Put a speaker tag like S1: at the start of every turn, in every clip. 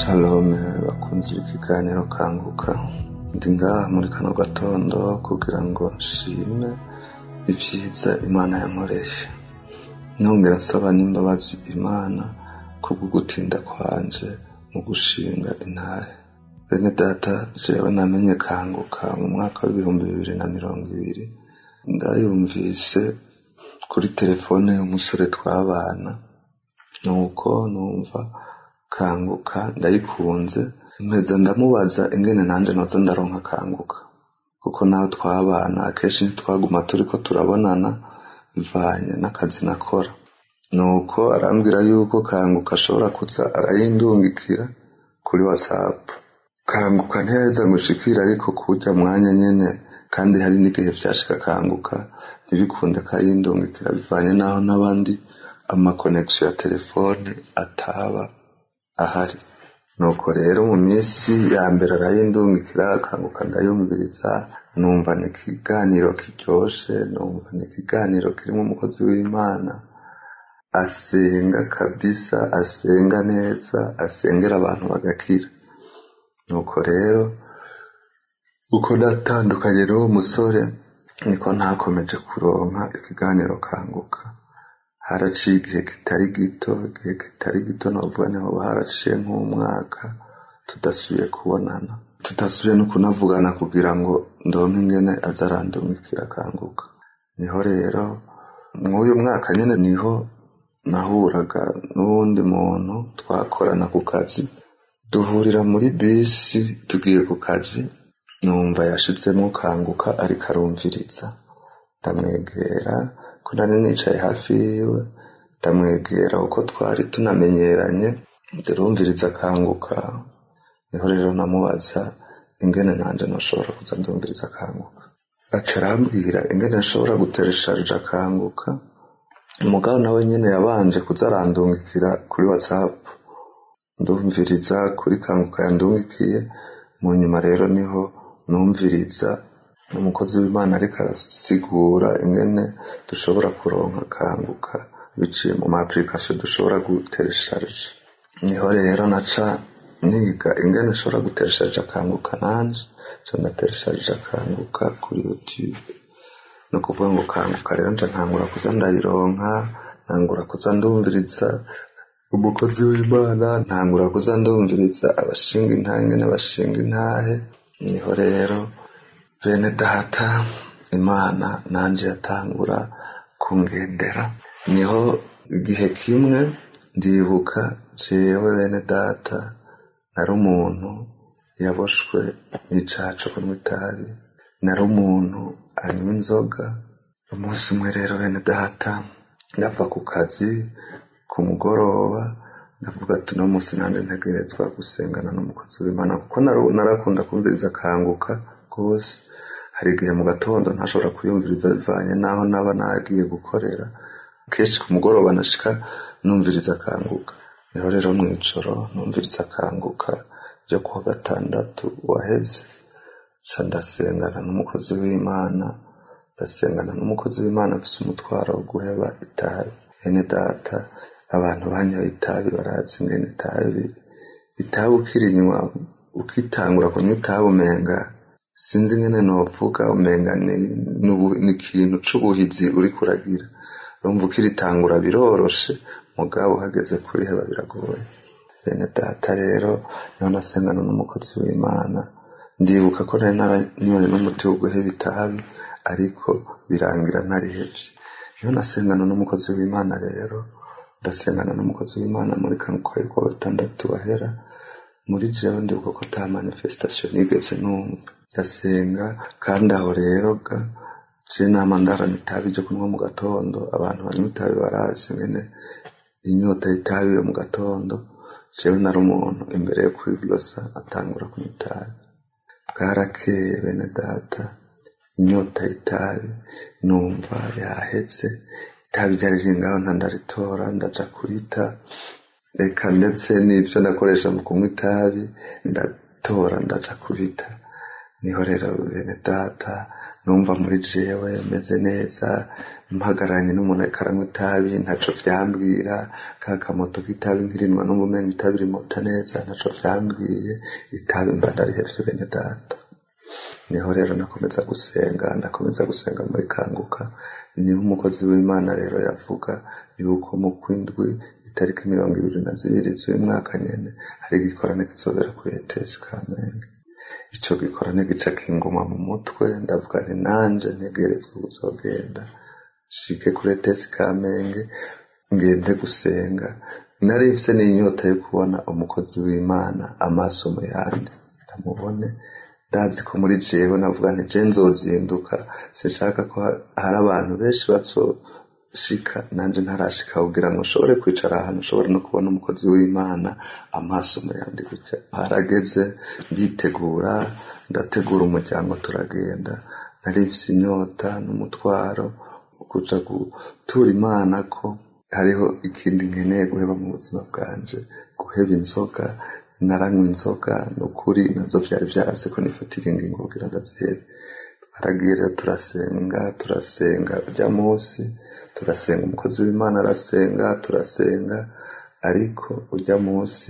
S1: Shalome bakunzi b'ikiganiro kanguka ndi ngaha muri kano gatondo kugira ngo nshime ivyiza imana yankoreshe nongera nsaba n'imbabazi imana kubwo gutinda kwanje mu gushinga intare bene data jewe namenye kanguka mu mwaka w'ibihumbi bibiri na mirongo ibiri ndayumvise kuri telefone y'umusore twabana nuko numva kanguka ndayikunze mpeza ndamubaza ingene nanje noza ndaronka kanguka kuko naho twabana akenshi ntitwaguma turiko turabonana bivanye n'akazi nakora nuko arambwira yuko kanguka ashobora kuza arayindungikira kuri whatsapp kanguka ntiyaheza gushikira ariko kurya mwanya nyene kandi hari n'igihe vyashika kanguka ntibikunde kayindungikira bivanye naho n'abandi amakonegisiyo ya telefone ataba ahari nuko rero mu minsi ya mbere arayindungikira akanguka ndayumviriza numva ni ikiganiro kiryoshe numva ni ikiganiro kirimo umukozi w'imana asenga kabisa asenga neza asengera abantu bagakira nuko rero uko natandukanye n'uwo musore niko ntakomeje kuronka ikiganiro kanguka haraciye igihe kitari gito igihe kitari gito novuga niho haraciye nk'umwaka tudasubiye kubonana tudasubiye no kunavugana kugira ngo ndonke ingene aza arandungikira akanguka niho rero mw'uyu mwaka nyene niho nahuraga n'uwundi muntu twakorana ku kazi duhurira muri bisi tugiye ku kazi numva yashizemwo kanguka ariko arumviriza ndamwegera ko nari nicaye hafi yiwe ndamwegera uko twari tunamenyeranye ndarumviriza akanguka niho rero namubaza ingene nanje noshobora kuza ndumviriza akanguka aca arambwira ingene nshobora guteresharija akanguka umugabo nawe nyene yabanje kuza arandungikira kuri whatsapp ndumviriza kuri kanguka yandungikiye mu nyuma rero niho numviriza umukozi w'imana ariko arasigura ingene dushobora kuronka kanguka biciye mu ma application dushobora guteresharija niho rero naca niga ingene nshobora guteresharija akanguka nanje ca ndateresharija akanguka kuri youtube ni ukuvuga ngo kanguka rero nca ntangura kuza ndayironka ntangura kuza ndumviriza umukozi w'imana ntangura kuza ndumviriza abashinga intahe ingene bashinga intahe niho rero bene data imana nanje yatangura kungendera niho igihe kimwe ndibuka jewe bene data nari umuntu yaboshwe n'icaha co kunywa itabi nari umuntu anywa inzoga umunsi umwe rero bene data ndava ku kazi ku mugoroba ndavuga ati uno munsi nanje ntegerezwa gusengana n'umukozi w'imana kuko narakunda kumviriza akanguka rwose hari igihe mu gatondo ntashobora kuyumviriza bivanye n'aho naba nagiye gukorera kenshi ku mugoroba nashika numviriza akanguka niho rero mw'ijoro numviriza akanguka ryo kuwa gatandatu waheze ca ndasengana n'umukozi w'imana ndasengana n'umukozi w'imana afise umutwaro wo guheba itabi bene data abantu banyoye itabi barazi ingene itabi itabi ukirinywa ukitangura kunywa itabi umenga sinzi ingene novuga umenga ni ikintu c'ubuhizi uriko uragira urumva ukiritangura biroroshe mugabo uhageze kuriheba biragoye bene data rero niho nasengana n'umukozi w'imana ndibuka ko nari naranyoye n'umuti wo guheba itabi ariko birangira ntarihevye niho nasengana n'umukozi w'imana rero ndasengana n'umukozi w'imana muri kanguka yuko gatandatu wahera muri jewe ndibuka ko ata manifestation nigeze numva ndasenga kandi aho rero ga je nama ndarana itabi ryo kunywa mu gatondo abantu banywa itabi barazi ingene inyota y'itabi yo mu gatondo jewe nari umuntu imbere yo kwiblosa atangura kunywa itabi bwarakeye bene data inyota y'itabi numva yaheze itabi ryari ringaho ntandaritora ndaja kurita reka ndetse n'ivyo ndakoresha mu kunywa itabi ndatora ndaja kubita niho rero bene data numva muri jewe meze neza mpagararanye n'umuntu ariko aranywa itabi ntaco vyambwira ka kamoto k'itabi nkirinwa numva umenga itabi rimota neza ntaco vyambwiye itabi mba ndarihevye bene data niho rero nakomeza gusenga ndakomeza gusenga muri kanguka niho umukozi w'imana rero yavuga yuko mu kwindwi itariki mirongo ibiri na zibiri z'uyu mwaka nyene hari igikorane kizobera kuri etesi kamenge ico gikorane gica kinguma mu mutwe ndavuga nti nanje ntegerezwa kuzogenda shike kuri etesi kamenge ngende gusenga nari mfise n'inyota yo kubona umukozi w'imana amaso mu yandi ndamubone ndazi ko muri jewe navuga nti je nzozinduka sinshaka ko hari abantu benshi bazoshika nanje ntarashika kugira ngo nshobore kwicara ahantu nshobore no kubona umukozi w'imana amaso mu yandi gutya harageze nditegura ndategura umuryango turagenda nari mfise inyota n'umutwaro kuja gutura imana ko hariho ikindi nkeneye guheba mu buzima bwanje guheba inzoga naranywa inzoga nukuri nazo vyari vyarase ko nifatira ingingo kugira ndazihebe twaragiye rero turasenga turasenga urya munsi turasenga umukozi w'imana arasenga turasenga ariko urya munsi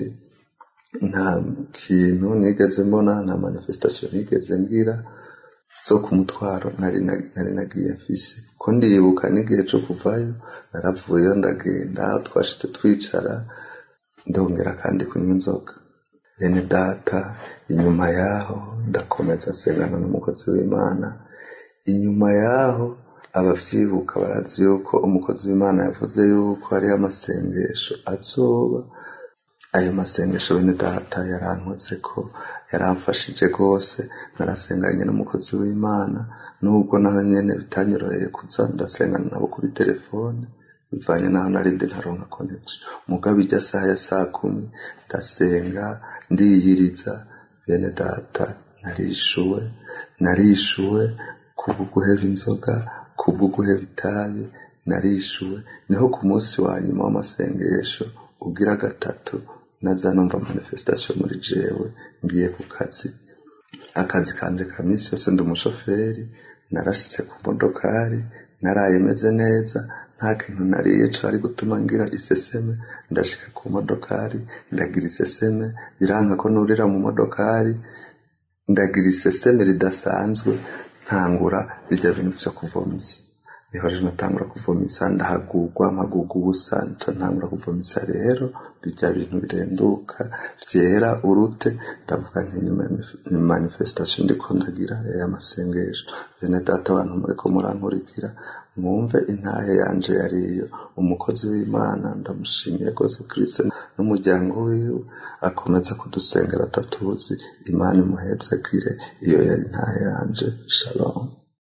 S1: nta kintu nigeze mbona nta manifestation nigeze ngira zo ku mutwaro nari nari nagiye mfise ko ndibuka n'igihe co kuvayo naravuyeyo ndagenda aho twashitse twicara ndongera kandi kunywa inzoga bene data inyuma yaho ndakomeza nsengana n'umukozi w'imana inyuma yaho abavyibuka barazi yuko umukozi w'imana yavuze yuko hariho amasengesho azoba ayo masengesho bene data yarankoze ko yaramfashije rwose narasenganye n'umukozi w'imana nubwo naho nyene bitanyoroheye kuza ndasengana nabo kuri telefone bivanye naho narindi ntaronka connection mugabo ijya saha ya saa kumi ndasenga ndiyiriza bene data narishuwe narishuwe kubwo guheba inzoga kubwo guheba itabi narishuwe niho ku munsi wa nyuma w'amasengesho ugira gatatu naza numva manifestation muri jewe ngiye ku kazi akazi kanje ka minsi yose ndi umushoferi narashitse ku modokari naraye meze neza nta kintu nariye cari gutuma ngira iseseme ndashika ku modokari ndagira iseseme biranka ko nurira mu modokari ndagira iseseme ridasanzwe ntangura bijya bintu vyo kuvomisa niho rero natangura kuvomisa ndahagurwa mpagurwa ubusa nca ntangura kuvomisa rero bijya bintu birenduka vyera urute ndavuga nti ni manifestation ndiko ndagira y'amasengesho bene data abantu muriko murankurikira mwumve intahe yanje yariyo umukozi w'imana ndamushimiye rwose kristo n'umuryango wiwe akomeza kudusengera atatuzi imana imuhezagire iyo yari intahe yanje shalom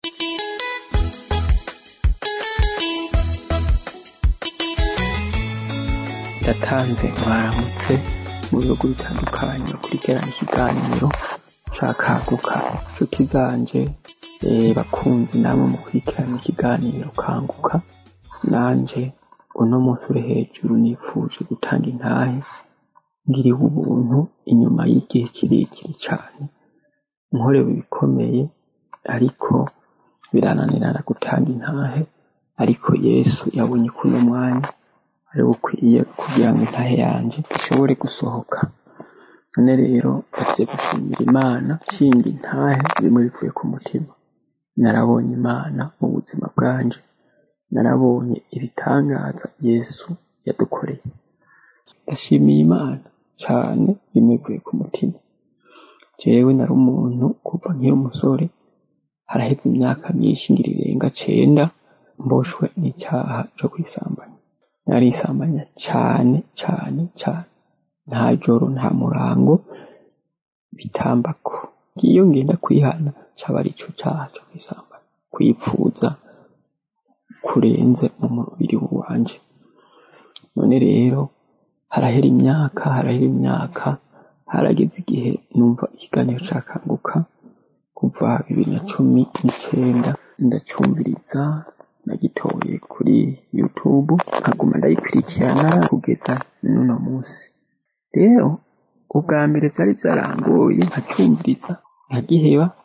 S2: yatanze mwaramutse mu bihugu bitandukanye bakurikirana ikiganiro cakaguka nshuti zanje bakunzi namwe mukurikirana ikiganiro kanguka nanje uno munsi uri hejuru nifuje gutanga intahe ngiriwe ubuntu inyuma y'igihe kirekire cane nkorewe ibikomeye ariko birananirana gutanga intahe ariko yesu yabonye kuno mwanya ari bukwiye kugira ngo intahe yanje ishobore gusohoka none rero agiye gushimira imana nshinga intahe bimwe bivuye ku mutima narabonye imana mu buzima bwanje narabonye ibitangaza yesu yadukoreye ndashimiye imana cane bimwe bivuye ku mutima jewe nari umuntu kuva nkiri umusore haraheze imyaka myinshi ngira irenga cenda mboshwe n'icyaha co kwisambanya narisambanya cane cane cane nta joro nta murango bitambako iyo ngenda kwihana caba ari ico caha co kwisambanya kwipfuza kurenze mu mubiri wanje none rero harahera imyaka harahera imyaka harageze igihe numva ikiganiro cakanguka kuva bibiri na cumi n'icenda ndacumviriza nagitoye kuri youtube nkaguma ndayikurikirana kugeza n'uno munsi rero ubwa mbere vyari vyarangoye nkacumviriza nkagiheba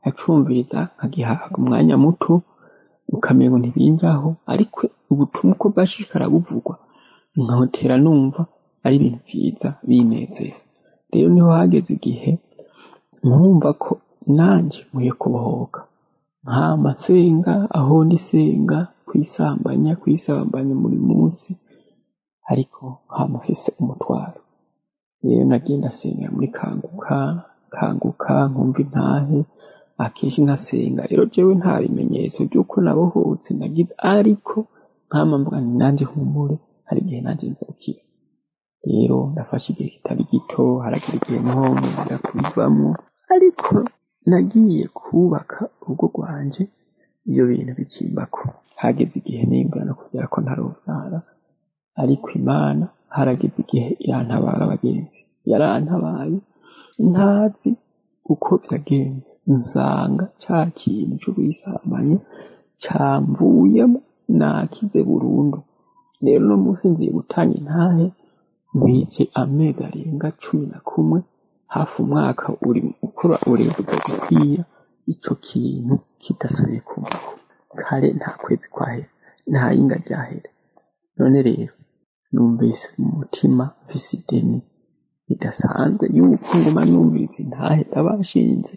S2: nkacumviriza nkagihaga umwanya muto ukamengo ntibinjaho ariko ubutumwa uko bwashishikara buvugwa nkahotera numva ari ibintu vyiza binezera rero niho hageze igihe nkumva ko nanje nkwiye kubohoka nkama nsenga aho ndi senga kwisambanya kwisambanya buri munsi ariko nkama mfise umutwaro rero nagenda nsengera muri kanguka kanguka nkumva intahe akenshi nkasenga rero jewe nta bimenyetso by'uko nabohotse nagize ariko nkama mvuga nti nanje humure hari igihe nanje nzokira rero ndafashe igihe kitari gito haragira igihe naho nongera kubivamwo ariko nagiye kubaka urugo rwanje ivyo bintu bikimbako hageze igihe nimbura no kuvyara ko ntarovyara ariko imana harageze igihe irantabara abagenzi yarantabaye ntazi uko vyagenze nsanga ca kintu co kwisambanya camvuyemo nakize burundu rero uno munsi nziye gutanga intahe nkwice amezi arenga cumi na kumwe hafi umwaka uri ukora urebuza gukwiya ico kintu kidasubiye kumbaho kare nta kwezi kwahera nta yinga ryahera none rero numvise mu mutima mfise ideni ridasanzwe yuko nguma numviriza intahe z'abashinze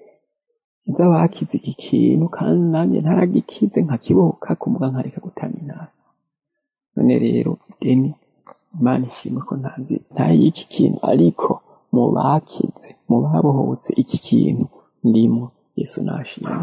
S2: z'abakize iki kintu kandi nanjye ntaragikize nkakibohoka kumbuga nkareka gutanga intahe none rero ideni imana ishimwe ko ntazi ntaye y'iki kintu ariko mu bakize mu babohotse iki kintu ndimo yesu nashimwe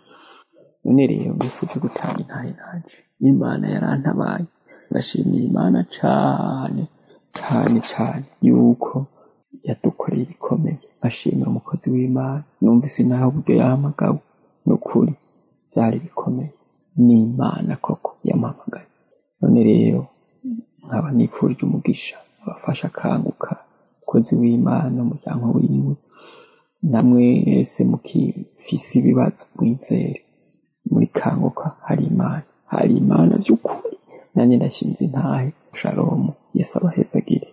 S2: none rero mbifuje gutanga intahe nanje imana yarantabaye ndashimiye imana cane cane cane yuko yadukoreye ibikomeye ashimira umukozi w'imana numvise naho uburyo yahamagawe n'ukuri byari bikomeye ni imana koko yampamagaye none rero nkaba nifurije umugisha abafasha akanguka umukozi w'imana umuryango wiwe namwese mukifise ibibazo mwizere muri kanguka hari imana hari imana by'ukuri nanjye ndashinze intahe shalomu yesu abahezagire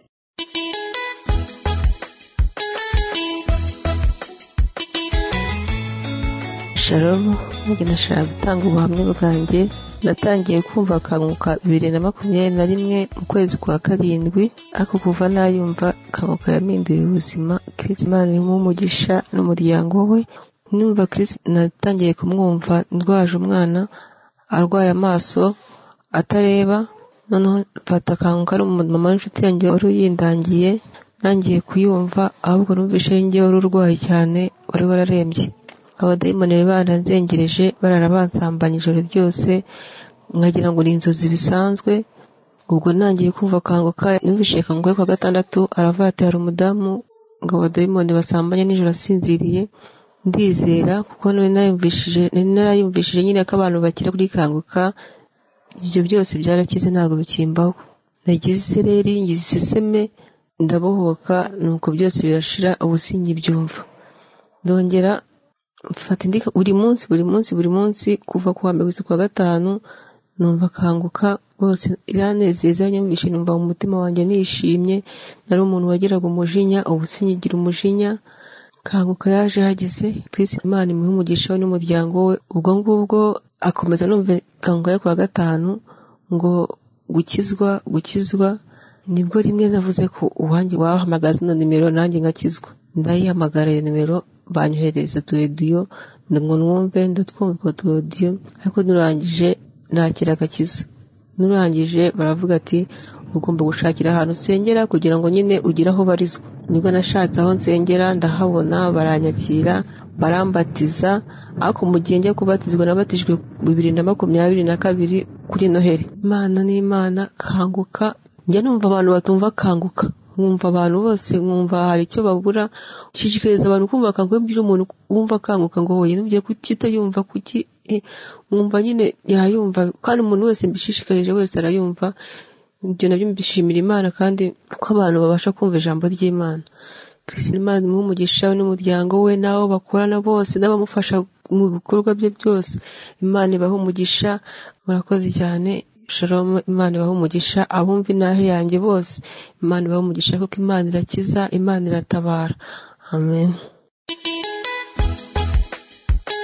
S3: shalomu njye nashaka gutanga ubuhamya bwanjye natangiye kumva akanguka bibiri na makumyabiri na rimwe mu kwezi kwa karindwi ariko kuva nayumva akanguka yaminduriye ubuzima kirisi imana irimo umugisha n'umuryango we numva kirisi natangiye kumwumva ndwaje umwana arwaye amaso atareba noneho mfata akanguka ari umumama w'inshuti yanjye wari uyindangiye nangiye kuyumva ahubwo numvishe njye wari urwaye cyane wari wararembye abadayimoni bari baranzengereje barara bansambanya ijoro ryose nkagira ngo ni inzozi bisanzwe ubwo nangiye kumva akanguka numvishe kanguka kwa gatandatu aravuga ati hari umudamu ngo abadayimoni basambanye nijoro asinziriye ndizera kuko nari narayumvishije nari narayumvishije nyine ko abantu bakira kuri kanguka ibyo byose byarakize ntabwo bikimbaho nagize isereri ngize iseseme ndabohoka nuko byose birashira ubu sinkibyumva ndongera mfata indi buri munsi buri munsi buri munsi kuva ku wa mbere kugeza ku wa gatanu numva akanguka bose iranezeza nyumvishe numva mu mutima wanjye nishimye nari umuntu wagiraga umujinya ubu sinkigira umujinya kanguka yaje hageze Chris Imana imuhe umugisha we n'umuryango we ubwo ngubwo akomeza numva kanguka yo ku wa gatanu ngo gukizwa gukizwa nibwo rimwe navuze ko uwanjye wahamagaza ino nimero nanjye ngakizwa ndayihamagara iyo nimero banyohereza tuwediyo ngo nwumve ndatwumva tuwediyo ariko nurangije nakira agakiza nurangije baravuga ati ugomba gushakira ahantu usengera kugira ngo nyine ugire aho barizwa nibwo nashatse aho nsengera ndahabona baranyakira barambatiza ariko mu gihe njya kubatizwa nabatijwe bibiri na makumyabiri na kabiri kuri noheli imana ni imana kanguka njya numva abantu batumva kanguka nkumva abantu bose nkumva hari icyo babura nshishikariza abantu kumva akanguka mbwira umuntu wumva akanguka ngo wowe nubwiye kuki utayumva kuki nkumva nyine yayumva kandi umuntu wese mbishishikarije wese arayumva ibyo nabyo mbishimira imana kandi ko abantu babasha kumva ijambo ry'imana kirisina imana imuhe umugisha we n'umuryango we n'abo bakorana bose n'abamufasha mu bikorwa bye byose imana ibahe umugisha murakoze cyane shalom imana ibahe umugisha abumva inahe yanjye bose imana ibahe umugisha kuko imana irakiza imana iratabara amen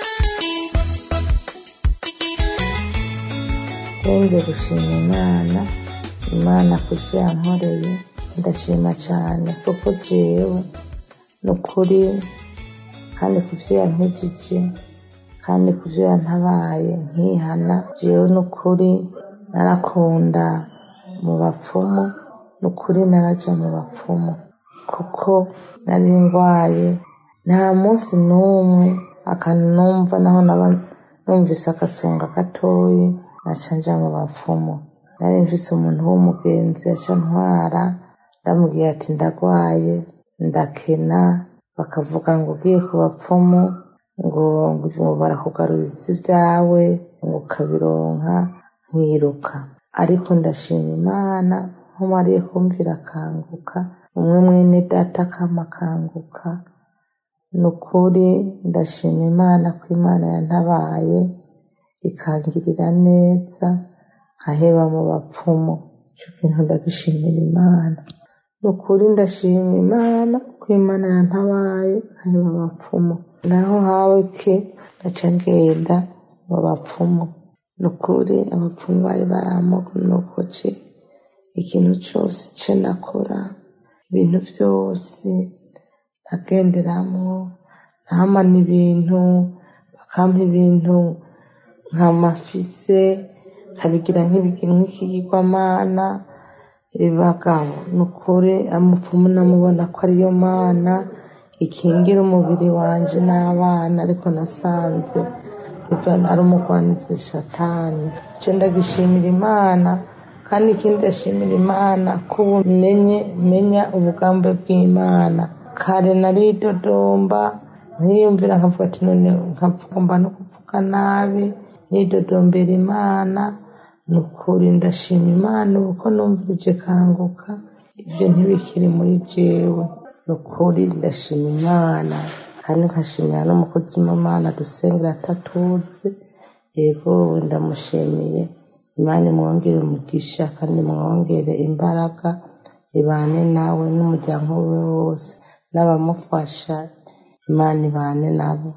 S4: nje gushima imana imana kubyo yankoreye ndashima cyane kuko jewe ni ukuri kandi ku byo yankijije kandi ku byo yantabaye nkihana jewe ni ukuri narakunda mu bapfumu ni ukuri naraja mu bapfumu kuko nari ndwaye nta munsi n'umwe akanumva naho naba numvise agasonga gatoyi naca nja mu bapfumu nari mfise umuntu w'umugenzi yaca ntwara ndamubwiye ati ndagwaye ndakena bakavuga ngo ugiye ku bapfumu ngo ngo barakugaruriza ibyawe ngo ukabironka nkiruka ariko ndashima imana nkumariye kumvira akanguka umwe mwene data kama akanguka ni ukuri ndashima imana ko imana yantabaye ikangirira neza nkaheba mu bapfumu icyo kintu ndagishimira imana ni ukuri ndashima imana ko imana yantabaye nkaheba abapfumu naho hawe ke ngaca ngenda mu bapfumu ni ukuri abapfumu bari baramogonogoje ikintu cyose cyo nakora ibintu byose nagenderamwo ntamana ibintu bakampa ibintu nkamafise nkabigira nk'ikigirwamana ibagabo ni ukuri amupfumu namubona ko ariyo mana ikingira umubiri wanje n'abana ariko nasanze ari umugwanizi satani icyo ndagishimira imana kandi ikindi ndashimira imana ko ubu menye menya ubugambe bw'imana kare naridodomba ntiyumvira nkavuga ati none nkapfumba no kuvuga nabi nidodombera imana ni ukuri ndashima imana ubu ko numvirije kanguka ibyo ntibikiri muri jewe ni ukuri ndashima imana kandi nkashimira n'umukozi w'imana dusengera atatuzi yego ndamushimiye imana imwongere umugisha kandi imwongere imbaraga ibane nawe n'umuryango we wose n'abamufasha imana ibane nabo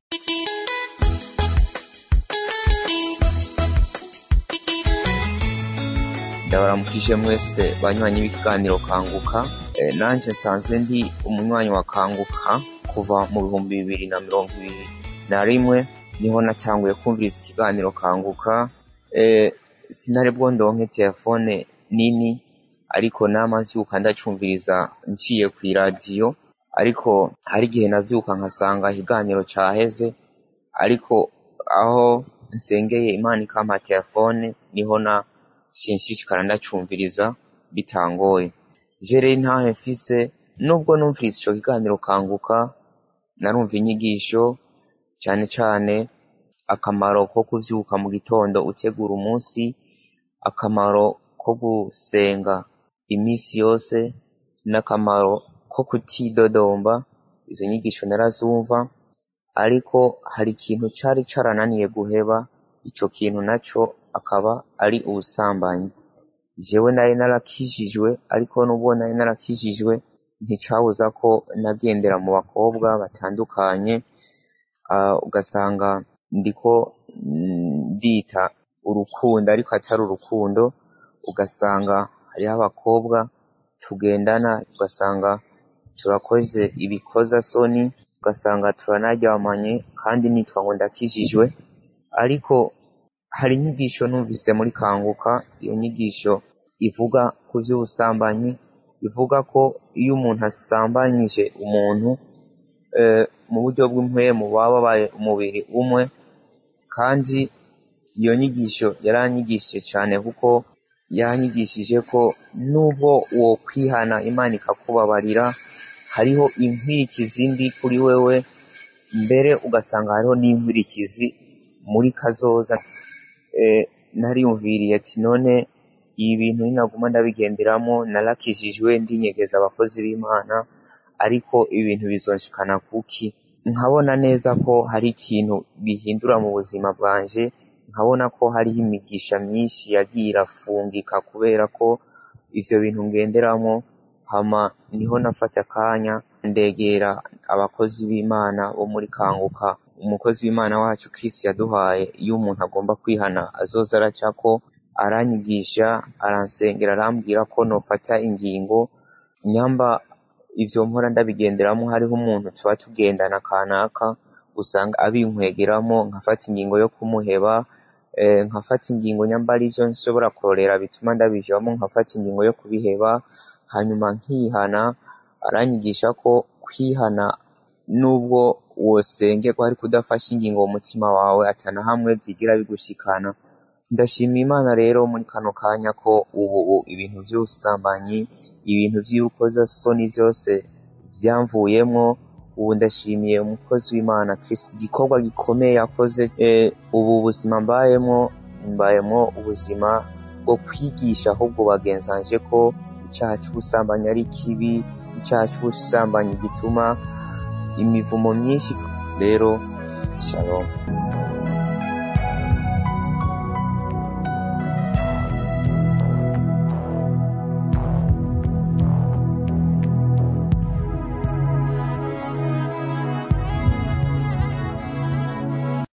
S5: ndabaramukije mwese banywanyi b'ikiganiro kanguka Eh, nanje nsanzwe ndi umunywanyi wa kanguka kuva mu bihumbi bibiri na mirongo ibiri na rimwe niho natanguye kumviriza ikiganiro kanguka Eh, sinari bwo ndonke telefone nini ariko nama nvyuka ndacumviriza nciye kw'iradiyo ariko hari igihe navyuka nkasanga ikiganiro caheze ariko aho nsengeye imana ikampa telefone niho na sinshishikara ndacumviriza bitangoye je rero ntahe mfise nubwo numvise ico kiganiro kanguka narumva inyigisho cane cane akamaro ko kuvyuka mu gitondo utegura umunsi akamaro ko gusenga imisi yose n'akamaro ko kutidodomba izo nyigisho narazumva ariko hari ikintu cari carananiye guheba ico kintu naco akaba ari ubusambanyi jewe nari narakijijwe ariko nubwo nari narakijijwe nticabuza ko nagendera mu bakobwa batandukanye ah, ugasanga ndiko mm, ndita urukundo ariko atari urukundo ugasanga hariho abakobwa tugendana ugasanga turakoze ibikoza soni ugasanga turanaryamanye kandi nitwa ngo ndakijijwe ariko hari inyigisho numvise muri kanguka iyo nyigisho ivuga ku vy'ubusambanyi ivuga ko iyo umuntu asambanyije umuntu eh, mu buryo bw'impwemu baba babaye umubiri umwe kandi iyo nyigisho yaranyigishije cane kuko yanyigishije ko nubwo wo kwihana imana ikakubabarira hariho inkwirikizi mbi kuri wewe mbere ugasanga hariho n'inkwirikizi muri kazoza eh, nariyumviriye ati none ibi bintu ninaguma ndabigenderamo narakijijwe ndinyegeza abakozi b'imana ariko ibintu bizonshikana kuki nkabona neza ko hari ikintu bihindura mu buzima bwanje nkabona ko hariho imigisha myinshi yagiye irafungika kubera ko ivyo bintu ngenderamo hama niho nafata akanya ndegera abakozi b'imana bo muri kanguka umukozi w'imana wacu Chris yaduhaye iyo umuntu agomba kwihana azoza aracako aranyigisha aransengera arambwira ko nofata ingingo nyamba ivyo mpora ndabigenderamo hariho umuntu tuba tugendana kanaka usanga abinkwegeramo nkafata ingingo yo kumuheba eh, nkafata ingingo nyamba ari ivyo nshobora kurorera bituma ndabijamo nkafata ingingo yo kubiheba hanyuma nkihana aranyigisha ko kwihana nubwo wosengerwa ariko udafashe ingingo mu mutima wawe atana hamwe vyigira bigushikana ndashima imana rero muri kano kanya ko ubu ibintu vy'ubusambanyi ibintu vy'urukozasoni vyose vyamvuyemwo ubu ndashimiye umukozi w'imana Kristo igikorwa gikomeye yakoze eh, ubu buzima mbayemwo mbayemwo ubuzima bwo kwigisha ahubwo bagenzanje ko icyaha c'ubusambanyi ari kibi icyaha c'ubusambanyi gituma imivumo myinshi rero shalom